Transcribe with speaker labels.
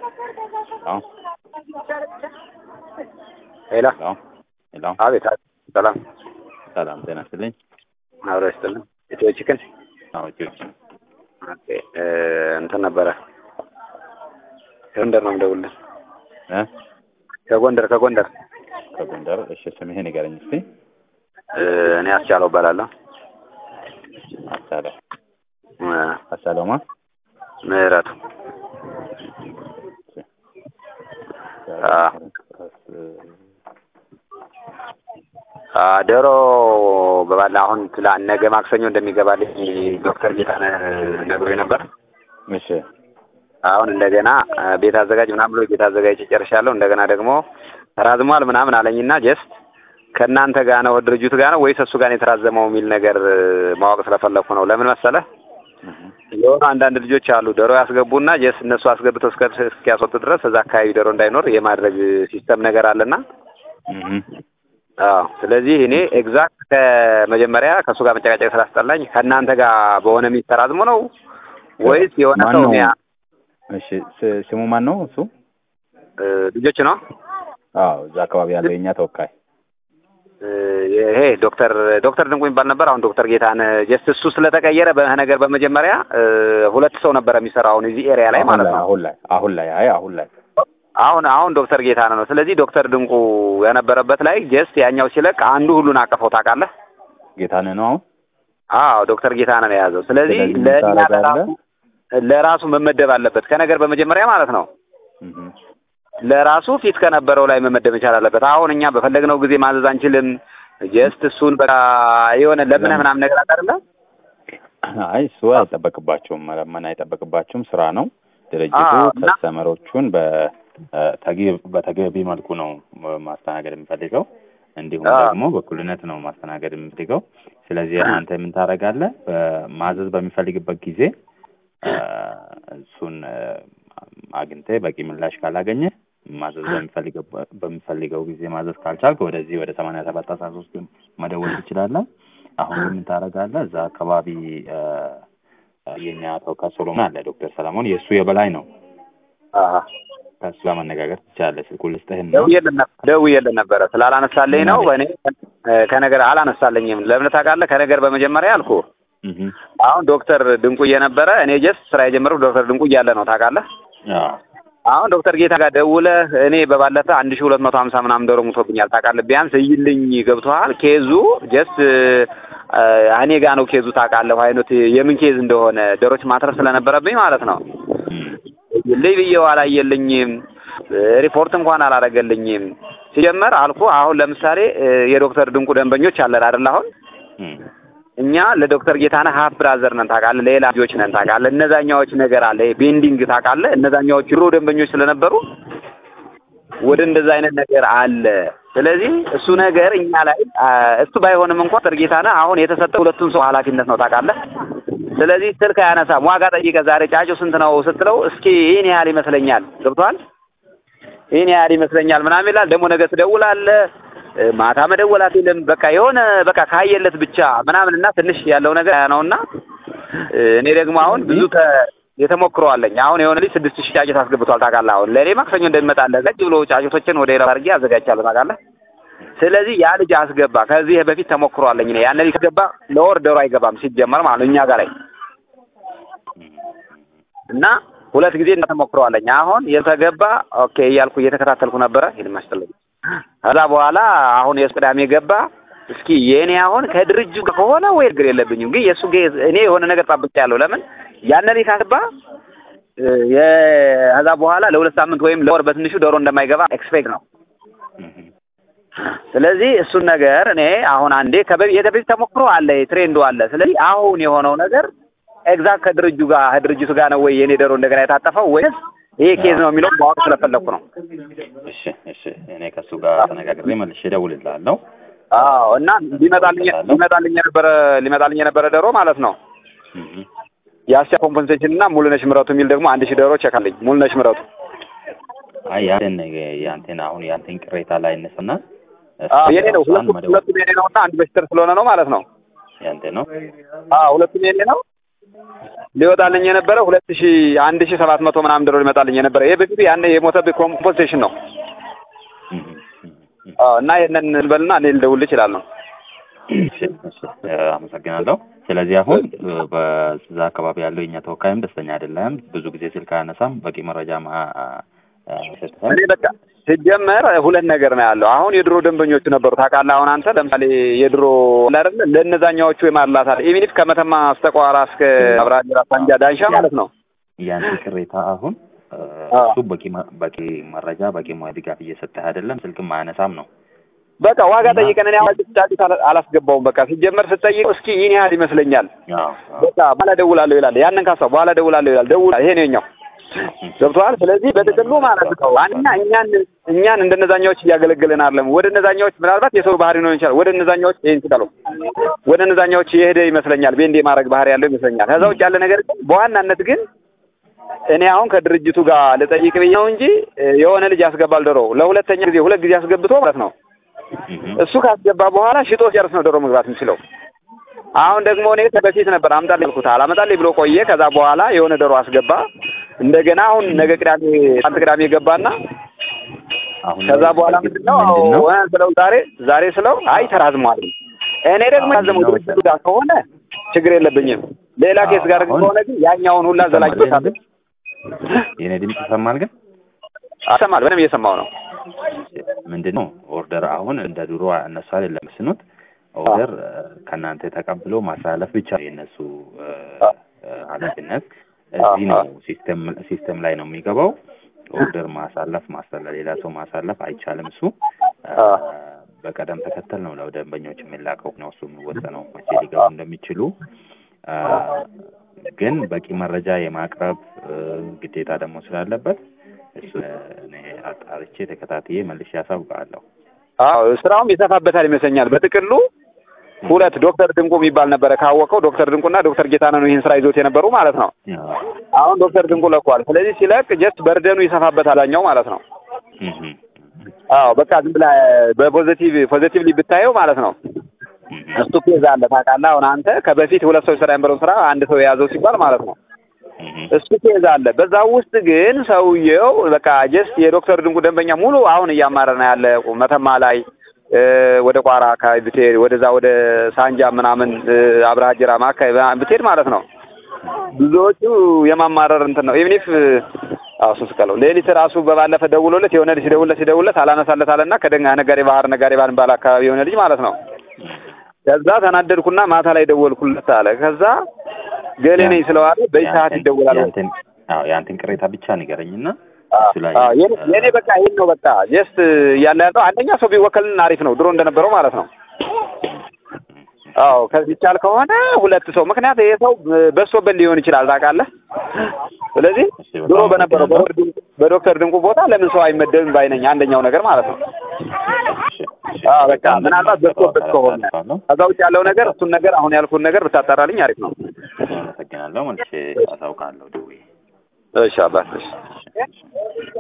Speaker 1: አዎ
Speaker 2: ሄሎ
Speaker 1: ሄሎ ሄሎ
Speaker 2: አቤት አቤት። ሰላም
Speaker 1: ሰላም ጤና ይስጥልኝ።
Speaker 2: አብሮ ይስጥልን። ኢትዮ ቺክን
Speaker 1: አዎ ጆች
Speaker 2: ኦኬ እ እንትን ነበረ ከጎንደር ነው የምደውልልህ።
Speaker 1: እ
Speaker 2: ከጎንደር ከጎንደር
Speaker 1: ከጎንደር እሺ፣ ስምህን ንገረኝ እስቲ።
Speaker 2: እ እኔ አስቻለው እባላለሁ።
Speaker 1: አሳለ
Speaker 2: እ
Speaker 1: አሳለማ
Speaker 2: ምህረቱ አ አ ዶሮ በባላ አሁን ትላ ነገ ማክሰኞ እንደሚገባልኝ ዶክተር ጌታነህ ነግሮኝ ነበር።
Speaker 1: እሺ
Speaker 2: አሁን እንደገና አ፣ ቤት አዘጋጅ ምናምን ብሎ ቤት አዘጋጅ ጨርሻለሁ። እንደገና ደግሞ ተራዝሟል ምናምን አለኝና ጀስት ከእናንተ ጋር ነው ድርጅቱ ጋር ነው ወይስ እሱ ጋር ነው የተራዘመው የሚል ነገር እ፣ ማወቅ ስለፈለኩ ነው። ለምን መሰለህ የሆኑ አንዳንድ ልጆች አሉ ዶሮ ያስገቡና ጀስት እነሱ አስገብተው እስከ እስኪያስወጡ ድረስ እዛ አካባቢ ዶሮ እንዳይኖር የማድረግ ሲስተም ነገር አለና
Speaker 1: እህ
Speaker 2: አዎ ስለዚህ እኔ ኤግዛክት ከመጀመሪያ ከእሱ ጋር መጨቃጨቅ ስላስጠላኝ ከእናንተ ጋር በሆነ ሚስ ተራዝሞ ነው ወይስ የሆነ
Speaker 1: ማን
Speaker 2: ሰው
Speaker 1: ነው?
Speaker 2: ሚያ
Speaker 1: እሺ ስ- ስሙ ማን ነው እሱ?
Speaker 2: እ፣ ልጆች ነው
Speaker 1: አዎ እዛ አካባቢ ያለው የኛ ተወካይ
Speaker 2: እ፣ ይሄ ዶክተር ዶክተር ድንቁ የሚባል ነበር። አሁን ዶክተር ጌታነህ ጀስት እሱ ስለተቀየረ በነገር በመጀመሪያ እ፣ ሁለት ሰው ነበር የሚሰራው አሁን እዚህ ኤሪያ ላይ
Speaker 1: አሁን
Speaker 2: ማለት
Speaker 1: ላይ
Speaker 2: ነው።
Speaker 1: አሁን ላይ አሁን ላይ አይ አሁን ላይ
Speaker 2: አሁን አሁን ዶክተር ጌታነህ ነው። ስለዚህ ዶክተር ድንቁ የነበረበት ላይ ጀስት ያኛው ሲለቅ አንዱ ሁሉን አቀፈው ታውቃለህ?
Speaker 1: ጌታነህ ነው አሁን
Speaker 2: አዎ ዶክተር ጌታነህ ነው የያዘው። ስለዚህ
Speaker 1: ስለዚህ ምን
Speaker 2: ለእኛ
Speaker 1: ታደርጋለህ?
Speaker 2: ለራሱ ለራሱ መመደብ አለበት ከነገር በመጀመሪያ ማለት ነው።
Speaker 1: እህ
Speaker 2: ለራሱ ፊት ከነበረው ላይ መመደብ መቻል አለበት። አሁን እኛ በፈለግነው ጊዜ ማዘዝ አንችልም። ጀስት እሱን በቃ የሆነ ለምነህ ምናምን ነገር አለ አይደለ?
Speaker 1: አይ እሱ አይጠበቅባቸውም፣ መለመን አይጠበቅባቸውም። ስራ ነው። ድርጅቱ
Speaker 2: አዎ፣ እና-
Speaker 1: ከስተመሮቹን በተገቢ በተገቢ መልኩ ነው ማስተናገድ የሚፈልገው፣ እንዲሁም
Speaker 2: አዎ።
Speaker 1: ደግሞ በእኩልነት ነው ማስተናገድ የሚፈልገው። ስለዚህ አንተ ምን ታደርጋለህ? ማዘዝ በሚፈልግበት ጊዜ አ፣ እሱን አ፣ አግኝተህ በቂ ምላሽ ካላገኘ ማዘዝ በሚፈልገው በሚፈልገው ጊዜ ማዘዝ ካልቻልክ ወደዚህ ወደ ሰማንያ ሰባት አስራ ሶስት መደወል ትችላለህ። አሁን ግን ምን ታደርጋለህ? እዛ አካባቢ አ፣ የኛ ተወካይ ሶሎሞን አለ፣ ዶክተር ሰለሞን የእሱ የበላይ ነው።
Speaker 2: አዎ
Speaker 1: ከእሱ ጋር መነጋገር ትችላለህ። ስልኩን ልስጥህና
Speaker 2: ደውዬልን ነበር ደውዬልን ነበረ ስላላነሳልኝ ነው። እኔ ከነገር አላነሳልኝም። ለምን ታውቃለህ? ከነገር በመጀመሪያ አልኩ
Speaker 1: እህ
Speaker 2: አሁን ዶክተር ድንቁ እየነበረ እኔ ጀስት ስራ የጀመረው ዶክተር ድንቁ እያለ ነው ታውቃለህ።
Speaker 1: አዎ
Speaker 2: አሁን ዶክተር ጌታ ጋር ደውለህ እኔ በባለፈ አንድ ሺህ ሁለት መቶ ሀምሳ ምናምን ዶሮ ሙቶብኛል ታውቃለህ። ቢያንስ እይልኝ ገብቶሃል። ኬዙ ጀስት እኔ ጋ ነው ኬዙ ታውቃለህ። አይነት የምን ኬዝ እንደሆነ ዶሮች ማትረፍ ስለነበረብኝ ማለት ነው።
Speaker 1: እም
Speaker 2: ልይ ብዬው አላየልኝም። ሪፖርት እንኳን አላረገልኝም። ሲጀመር አልኩ አሁን ለምሳሌ እ፣ የዶክተር ድንቁ ደንበኞች አለን አይደል? አሁን
Speaker 1: እም
Speaker 2: እኛ ለዶክተር ጌታነህ ሀፍ ብራዘር ነን ታውቃለህ። ሌላ ልጆች ነን ታውቃለህ። እነዛኛዎች ነገር አለ ይሄ ቤንዲንግ ታውቃለህ። እነዛኛዎች ድሮ ደንበኞች ስለነበሩ ወደ እንደዛ አይነት ነገር አለ። ስለዚህ እሱ ነገር እኛ ላይ አ፣ እሱ ባይሆንም እንኳን ዶክተር ጌታነህ አሁን የተሰጠው ሁለቱም ሰው ኃላፊነት ነው ታውቃለህ። ስለዚህ ስልክ አያነሳም። ዋጋ ጠይቀህ ዛሬ ጫጩ ስንት ነው ስትለው እስኪ ይህን ያህል ይመስለኛል ገብቶሃል ይህን ያህል ይመስለኛል ምናምን ይላል። ደግሞ ነገ ትደውላለህ እ፣ ማታ መደወል አትልም። በቃ የሆነ በቃ ካየለት ብቻ ምናምን እና ትንሽ ያለው ነገር ያ ነውና እ፣ እኔ ደግሞ አሁን ብዙ ተ የተሞክሮ አለኝ። አሁን የሆነ ልጅ ስድስት ሺህ ጫጩት አስገብቷል ታውቃለህ። አሁን ለእኔ ማክሰኞ እንደሚመጣለህ ገጭ ብሎ ጫጩቶችን ወደ ሌላ አድርጌ አዘጋጅቻለሁ ታውቃለህ። ስለዚህ ያ ልጅ አስገባ። ከዚህ በፊት ተሞክሮ አለኝ እኔ ያን ልጅ ከገባ ለወር ዶሮ አይገባም ሲጀመር ማለት ነው እኛ ጋር ላይ እና ሁለት ጊዜ ተሞክረዋለኝ። አሁን የተገባ ኦኬ እያልኩ እየተከታተልኩ ነበረ። ይሄን ማስተላለፍ ከዛ በኋላ አሁን የሱ ቅዳሜ ገባ። እስኪ የእኔ አሁን ከድርጅቱ ጋር ከሆነ ወይ ችግር የለብኝም፣ ግን የእሱ ጌ- እኔ የሆነ ነገር ጠብቄያለሁ። ለምን ያን ላይ ካገባ እ፣ የ- ከዛ በኋላ ለሁለት ሳምንት ወይም ለወር በትንሹ ዶሮ እንደማይገባ ኤክስፔክት ነው።
Speaker 1: እህ
Speaker 2: ስለዚህ እሱን ነገር እኔ አሁን አንዴ ከበፊት የተበፊት ተሞክሮ አለ፣ ትሬንዱ አለ። ስለዚህ አሁን የሆነው ነገር ኤግዛክት ከድርጅቱ ጋር ከድርጅቱ ጋር ነው ወይ የኔ ዶሮ እንደገና የታጠፈው ወይስ ይሄ ኬዝ ነው የሚለው ማወቅ ስለፈለኩ ነው።
Speaker 1: እሺ እሺ እኔ ከእሱ ጋር ተነጋግሬ መልሼ እደውልልሃለሁ።
Speaker 2: አዎ እና ሊመጣልኝ ሊመጣልኝ የነበረ ሊመጣልኝ የነበረ ዶሮ ማለት ነው
Speaker 1: እህ
Speaker 2: የአስቻ ኮምፐንሴሽን እና ሙሉነሽ ምረቱ የሚል ደግሞ አንድ ሺህ ዶሮ ቼክ አለኝ። ሙሉነሽ ምረቱ
Speaker 1: አይ ያንተን ያንተን አሁን ያንተን ቅሬታ ላይ እነስና
Speaker 2: አዎ የኔ ነው። ሁለቱ ሁለቱም የኔ ነው እና አንድ በሽተር ስለሆነ ነው ማለት ነው።
Speaker 1: ያንተ ነው።
Speaker 2: አዎ ሁለቱም የኔ ነው። ሊወጣልኝ የነበረ ሁለት ሺ አንድ ሺ ሰባት መቶ ምናምን ድሮ ሊመጣልኝ የነበረ ይሄ በፊቱ ያኔ የሞተብህ ኮምፖንሴሽን ነው።
Speaker 1: እህ፣ እህ፣ እህ።
Speaker 2: አዎ እና ይሄንን እንበልና እኔ ልደውልልህ እችላለሁ።
Speaker 1: እሺ፣ እሺ፣ እ፣ አመሰግናለሁ። ስለዚህ አሁን እ፣ በዛ አካባቢ ያለው የኛ ተወካይም ደስተኛ አይደለም። ብዙ ጊዜ ስልክ አያነሳም። በቂ መረጃ ሰጥተን
Speaker 2: እኔ በቃ ሲጀመር ሁለት ነገር ነው ያለው። አሁን የድሮ ደንበኞቹ ነበሩ ታውቃለህ። አሁን አንተ ለምሳሌ የድሮ አለ አይደለ ለእነዛኛዎቹ የማላታል ኢሚኒፍ ከመተማ እስከ ቋራ እስከ አብራጅራ ሳንጃ ዳንሻ ማለት ነው።
Speaker 1: ያንተ ቅሬታ አሁን እ፣
Speaker 2: አዎ።
Speaker 1: እሱ በቂ መ- በቂ መረጃ በቂ ሙያ ድጋፍ እየሰጠህ አይደለም። ስልክም አያነሳም ነው።
Speaker 2: በቃ ዋጋ
Speaker 1: እና-
Speaker 2: ጠይቀን እኔ አዋጅ ጫጩት አላ- አላስገባውም። በቃ ሲጀመር ስጠይቅ እስኪ ይህን ያህል ይመስለኛል
Speaker 1: አዎ፣ አዎ።
Speaker 2: በቃ በኋላ ደውላለሁ ይላል። ያንን ካሳ በኋላ ደውላለሁ ይላል። ደውላ ይሄ ነው የኛው ገብቶሃል። ስለዚህ በጥቅሉ ማለት ነው አንኛ እኛን እኛን እንደነዛኛዎች እያገለገልን አይደለም። ወደ እነዛኛዎች ምናልባት የሰው ባህሪ ነው ይችላል። ወደ እነዛኛዎች ይሄን ስቀሉ ወደ እነዛኛዎች የሄደ ይመስለኛል። ቤንዴ ማድረግ ባህሪ ያለው ይመስለኛል። ከዛ ውጭ ያለ ነገር ግን በዋናነት ግን እኔ አሁን ከድርጅቱ ጋር ልጠይቅ ብዬ ነው እንጂ እ፣ የሆነ ልጅ ያስገባል ዶሮ ለሁለተኛ ጊዜ ሁለት ጊዜ አስገብቶ ማለት ነው
Speaker 1: እህ፣
Speaker 2: እሱ ካስገባ በኋላ ሽጦ ሲጨርስ ነው ዶሮ መግባት የሚችለው። አሁን ደግሞ እኔ በፊት ነበር አምጣልኝ ያልኩት አላመጣልኝ ብሎ ቆየ። ከዛ በኋላ የሆነ ዶሮ አስገባ። እንደገና አሁን ነገ ቅዳሜ አንተ ቅዳሜ ገባና
Speaker 1: አሁን
Speaker 2: ከዛ በኋላ
Speaker 1: በእርግጥ
Speaker 2: ምንድነው
Speaker 1: ምንድን ነው?
Speaker 2: እ ስለው ዛሬ ዛሬ ስለው አይ ተራዝሟል። እኔ ደግሞ
Speaker 1: አሁን
Speaker 2: ያዘመው
Speaker 1: ነው
Speaker 2: ድርጅቱ ጋር ከሆነ ችግር የለብኝም። ሌላ
Speaker 1: አዎ፣
Speaker 2: ኬስ ጋር ግን
Speaker 1: አሁን
Speaker 2: ከሆነ ግን ያኛውን ሁላ ዘላቂ
Speaker 1: ይሰማል ግን? የኔ ድምፅ ይሰማል ግን
Speaker 2: አሰማል በደንብ እየሰማው ነው።
Speaker 1: ምንድን ነው ኦርደር አሁን እንደ ድሮ እነሱ አይደለም ስኑት ኦርደር እ፣ ከእናንተ ተቀብሎ ማስተላለፍ ብቻ ነው የእነሱ እ፣ እ፣ ኃላፊነት እዚህ ነው ሲስተም ሲስተም ላይ ነው የሚገባው ኦርደር ማሳለፍ ማስተላለፍ ሌላ ሰው ማሳለፍ አይቻልም እሱ እ፣
Speaker 2: አ።
Speaker 1: በቀደም ተከተል ነው ለደንበኞች የሚላከው ነው እሱ የሚወሰነው መቼ ሊገቡ እንደሚችሉ እ፣ ግን በቂ መረጃ የማቅረብ እ፣ ግዴታ ደግሞ ስላለበት እሱ እኔ አጣርቼ ተከታትዬ መልሼ ያሳውቃለሁ።
Speaker 2: አዎ ስራውም ይሰፋበታል ይመስለኛል። በጥቅሉ ሁለት ዶክተር ድንቁ የሚባል ነበረ ካወቀው ዶክተር ድንቁና ዶክተር ጌታነህ ነው ይህን ስራ ይዞት የነበሩ ማለት ነው። አሁን ዶክተር ድንቁ ለቋል። ስለዚህ ሲለቅ ጀስት በርደኑ ይሰፋበታል አኛው ማለት ነው።
Speaker 1: እህ፣
Speaker 2: አዎ በቃ ዝም ብላ በፖዚቲቭ ፖዚቲቭሊ ብታየው ማለት ነው
Speaker 1: እህ፣
Speaker 2: እሱ ኬዝ አለ ታውቃለህ። አሁን አንተ ከበፊት ሁለት ሰው ይሰራ የነበረውን ስራ አንድ ሰው የያዘው ሲባል ማለት ነው
Speaker 1: እህ፣
Speaker 2: እሱ ኬዝ አለ። በዛ ውስጥ ግን ሰውየው በቃ ጀስት የዶክተር ድንቁ ደንበኛ ሙሉ አሁን እያማረና ያለ መተማ ላይ እ፣ ወደ ቋራ አካባቢ ብትሄድ ወደዛ ወደ ሳንጃ ምናምን እ፣ አብርሃ ጅራማ አካባቢ ብትሄድ ማለት ነው ብዙዎቹ የማማረር እንትን ነው ኢቭኒፍ አዎ እሱ ስቀለው ሌሊት ራሱ በባለፈ ደውሎለት የሆነ ልጅ ሲደውልለት ሲደውልለት አላነሳለት አለና ከደንጋ ነጋዴ ባህር ነጋዴ ባል ባል አካባቢ የሆነ ልጅ ማለት ነው ከዛ ተናደድኩና ማታ ላይ ደወልኩለት አለ ከዛ ገሌ ነኝ ስለዋለ በዚህ ሰዓት
Speaker 1: ያንተን-
Speaker 2: ይደውላል
Speaker 1: ያንተን አዎ ያንተን ቅሬታ ብቻ ንገረኝና
Speaker 2: አዎ፣
Speaker 1: እሱ ላይ
Speaker 2: አዎ፣ የኔ- የኔ በቃ ይሄን ነው በቃ ጀስት እያለ ያለው አንደኛ ሰው ቢወከልን አሪፍ ነው ድሮ እንደነበረው ማለት ነው አዎ ከዚህ ይቻል ከሆነ ሁለት ሰው ምክንያት ይሄ ሰው በሶበት ሊሆን ይችላል ታውቃለህ ስለዚህ
Speaker 1: እሺ፣ በጣም
Speaker 2: ድሮ በነበረው
Speaker 1: አመሰግናለሁ።
Speaker 2: በዶክተር ድንቁ- በዶክተር ድንቁ ቦታ ለምን ሰው አይመደብም ባይነኝ አንደኛው ነገር ማለት ነው
Speaker 1: እሺ፣ እሺ፣
Speaker 2: አዎ በቃ
Speaker 1: በጣም
Speaker 2: ምናልባት በሶበት ከሆነ
Speaker 1: አሳልፋለሁ።
Speaker 2: ከዛ ውጭ ያለው ነገር እሱን ነገር አሁን ያልኩን ነገር ብታጣራልኝ አሪፍ ነው
Speaker 1: አመሰግናለሁ። መልሼ አሳውቃለሁ ደውዬ።
Speaker 2: እሺ አባት እሺ
Speaker 1: እሺ፣ እሺ።